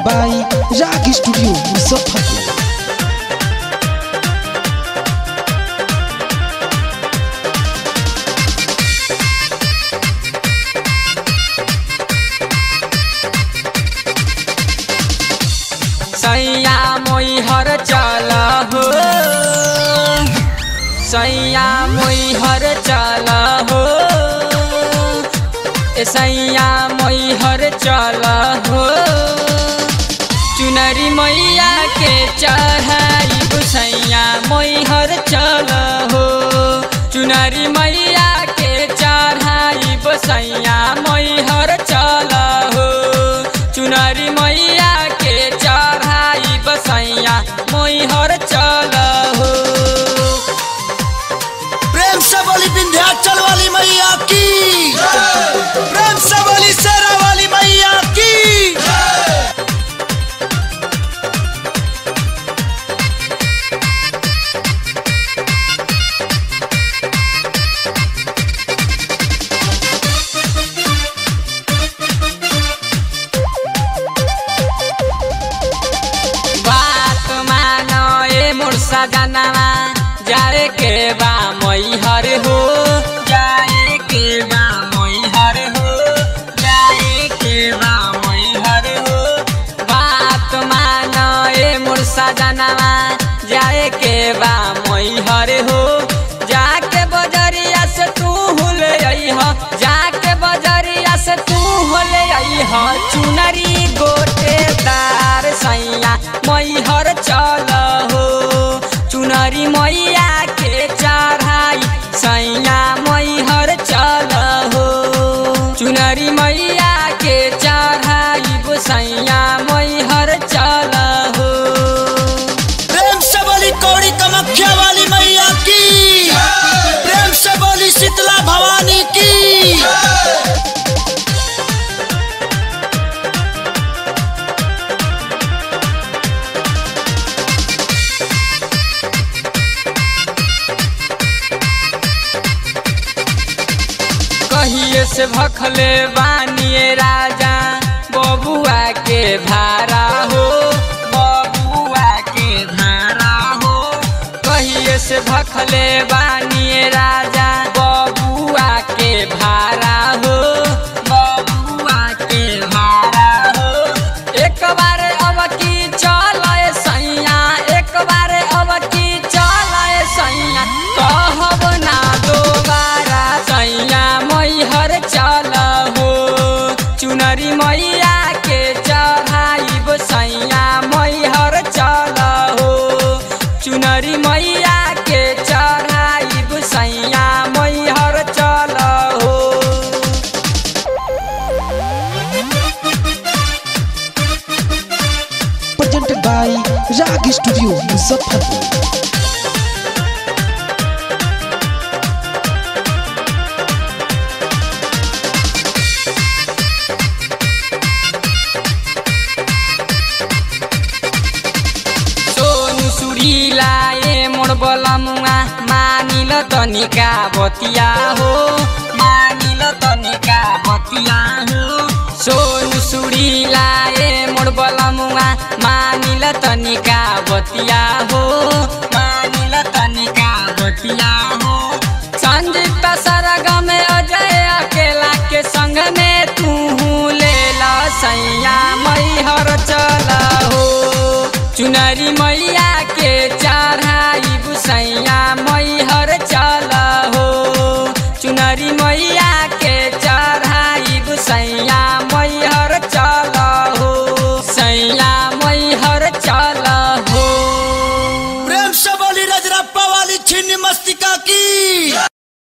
by Rag Studio Muzaffarpur. सैया मोहर चल हो सैया मोहर चल हो ए सैया मोहर चल हो चुनरी मैया के चढ़ाई सैया मोहर चल हो चुनरी मैया के चढ़ाई सैया मोहर चल हो चुनरी मैया के चढ़ाई बसैया मोहर चल हो प्रेम से बोली विंध्याचल वाली मैया की प्रेम से बोली शेरा वाली मैया की बात मानो ए मुर्सा जानवा जाए के बा मैहर हो जाए के बा मैहर हो जाए के बा मैहर हो बात मानो ए मुर्सा जानवा जाए के बा मैहर हो जाके बजरिया से तू हुले अइह जाके बजरिया से तू हुले अइह चुनरी गोटेदार सैया मैहर चल हो चुनरी मैया के चढ़ाई सैया मैहर चल हो चुनरी मैया के चढ़ाई सैया मैहर चल हो प्रेम से बोली कौड़ी कमख्या वाली मैया की प्रेम से बोली शीतला भवानी की कहिए से भखले बानिए राजा बबुआ के भारा हो बबुआ के भारा हो कहिए से भखले बानिए राजा बबुआ के भारा हो बबुआ के भारा हो एक बार अब की चल सैया एक बार अब की चल सैया कहब ना दोबारा सैया मैहर चल हो चुनरी मैया के चढ़ाइब सैया मैहर चल हो चुनरी मैया के चढ़ाइब सैया मैहर चल हो Presented by Rag Studio Muzaffarpur. Sonu सुरीला ए मोर बलमुआ मानिल तनिका बतिया हो मानिल तनिका बतिया हो सोनु सुरीला ए मोर बलमुआ मानिल तनिका बतिया हो मानिल तनिका बतिया हो संजीत सरग में अजय अकेला के संग में तू ले ला सैया मैहर चल हो चुनरी मैया